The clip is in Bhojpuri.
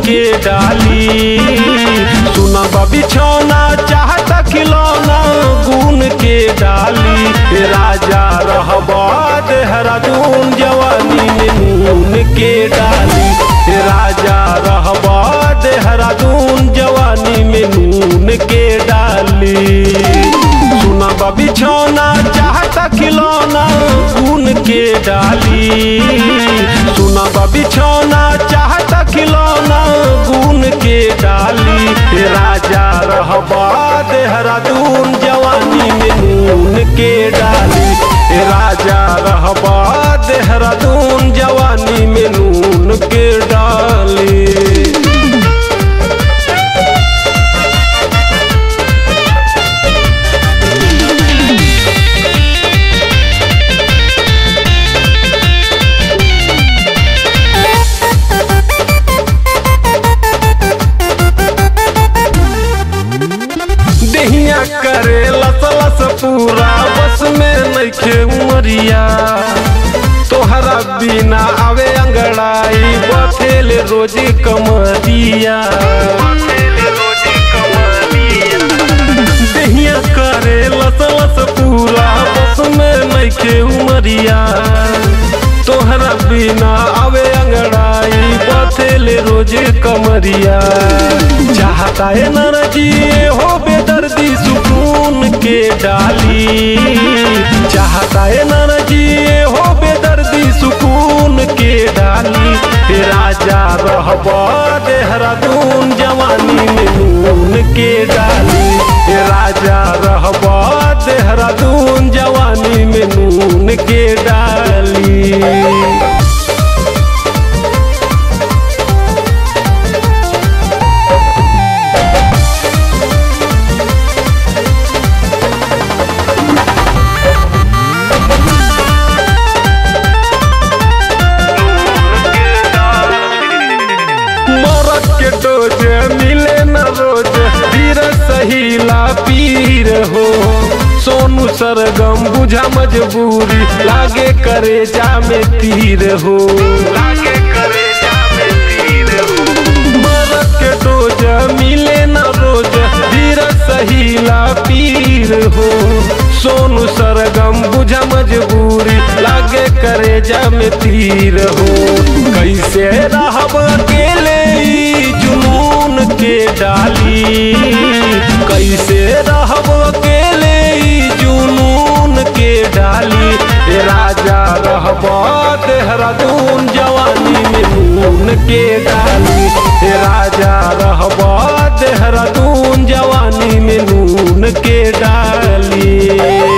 के डाली सुनब बिछौना चाहता खिलौना गुन के डाली राजा रहब देहरादून जवानी में नून के डाली राजा रहब देहरादून जवानी में नून के डाली सुनब बिछौना चाहता खिलौना गुन के डाली सुनब बिछौना चाहता खिलौना गुन के डाली राजा रहबा देहरादून जवानी में नून के डाली राजा रहबा देहरादून जवानी में नून के डाली देहिया करे लस लस पूरा बस में नइखे उमरिया तोहरा बिना आवे अंगड़ाई बथेल रोजी कमरिया देहिया करे लस लस पूरा बस में नइखे उमरिया तोहरा बिना आवे अंगड़ाई बथेल रोज कमरिया चाहता है नरजी हो बेदर्दी सुकून के डाली चाहता है नरजी हो बेदर्दी सुकून के डाली हे राजा रहब देहरादून जवानी में नून के डाली हे राजा रहब देहरादून जवानी में नून के डाली मरद के डोज मिले न रोज धीर सहीला पीर हो सोनू सरगम बुझा मजबूरी लागे करे जा में तीर हो लागे करे जा में तीर हो मरद के डोज मिले न रोज धीर सहीला पीर हो सोनू सरगम बुझा मजबूरी लागे करे जा में तीर हो कैसे रहब अकेले ई जुनून के डाली कैसे रहब अकेले ई जुनून के डाली ए राजा रहब देहरादून जवानी में नून के डाली ए राजा रहब देहरादून जवानी में नून के डाली